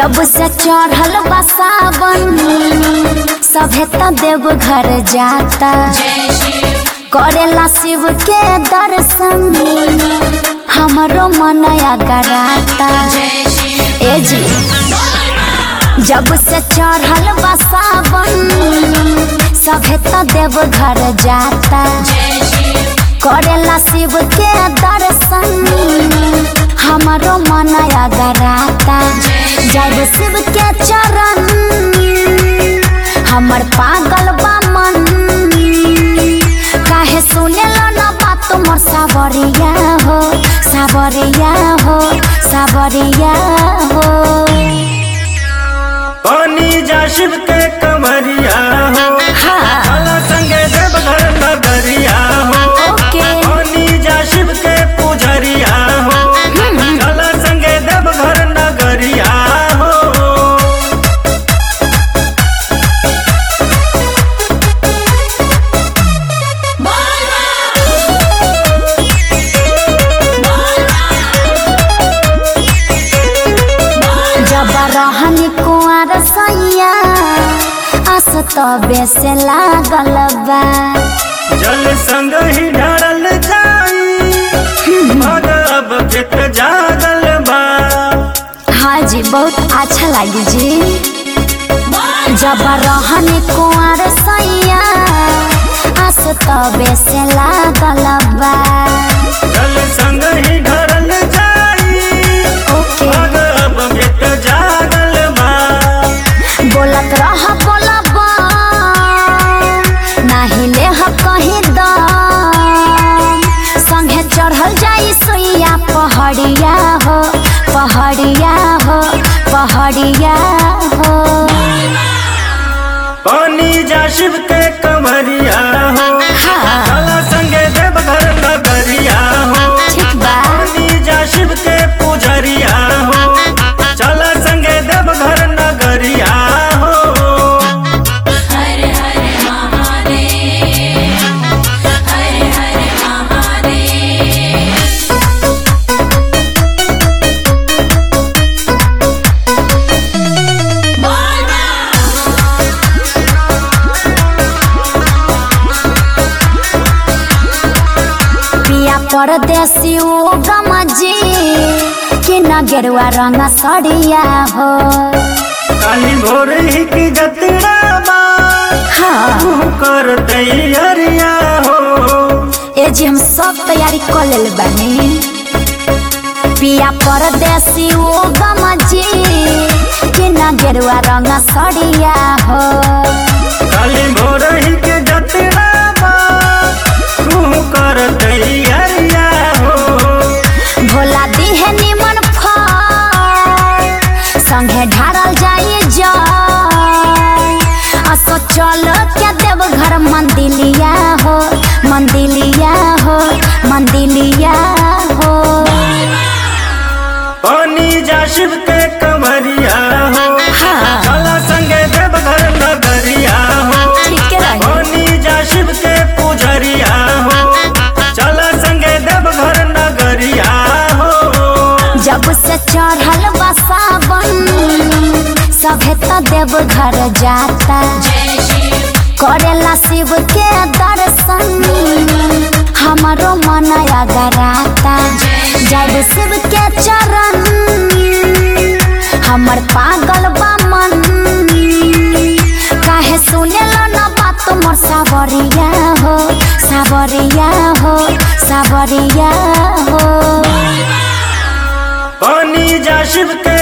जब से चढ़ल बा सावन सभे त देव घर जाता करेला शिव के दर्शन हमरो मन गराता ए जी जब से चढ़ल बा सावन सभे त देव घर जाता करेला शिव के दर्शन हमरो मन गराता जब शिव के चरण हमर पागल बा मन काहे सुनेला न बात मोर सावरिया हो सावरिया हो सावरिया हो पानी जा शिव के कमरिया हो हाँ काला संगे देव घर नगरिया हो ओके पानी जा शिव के पुजरिया हो काला संगे देव घर नगरिया हो जब रहनी कुआर सैया आस तबे से लागल बा जल संग ही ढारल जाई मग अब चित जागल बा हाँ जी बहुत अच्छा लगी जी जब रहनी कुआर सैया आस तबे से लागल बा जल संग ही ढारल जाई ओके मग अब चित जागल बा बोलत रह बोलब नाही ले कहीं दम संगे चढ़ल जाई सोइया पहड़िया हो पहड़िया हो पहड़िया हो पानी जा शिव के कमरिया हो हाँ काला संगे देव घर नगरिया हो ठीक बा पानी जा शिव के पुजरिया हो चला संगे देव घर नगरिया हो पिया परदेसी ओ गमजी कि न गेरुआ रंग सड़िया हो काली भोर ही की जतरा बा हाँ तू कर तैयारिया हो ए जी हम सब तैयारी कर लेल बानी पिया परदेसी ओ गमजी कि न गेरुआ रंग सड़िया हो काली भोर ही के जतरा बा तू कर तैयारिया हो भोला दिहे निमन फल संगे ढारल जाई जय असो चल के देव घर मंदिलिया हो मंदिलिया हो मंदिलिया हो पानी जा शिव के कमरिया हो हाँ चला संगे देव घर नगरिया हो ठीक रही पानी जा शिव के पुजरिया हो चला संगे देव घर नगरिया हो जब से चढ़ल बा सावन सभे त देव घर जाता करेला शिव के दर्शन हमरो मन गराता जब शिव के चरण हमर पागल बा मन काहे सुनेला न बात मोर सावरिया हो सावरिया हो सावरिया हो पानी जा शिव के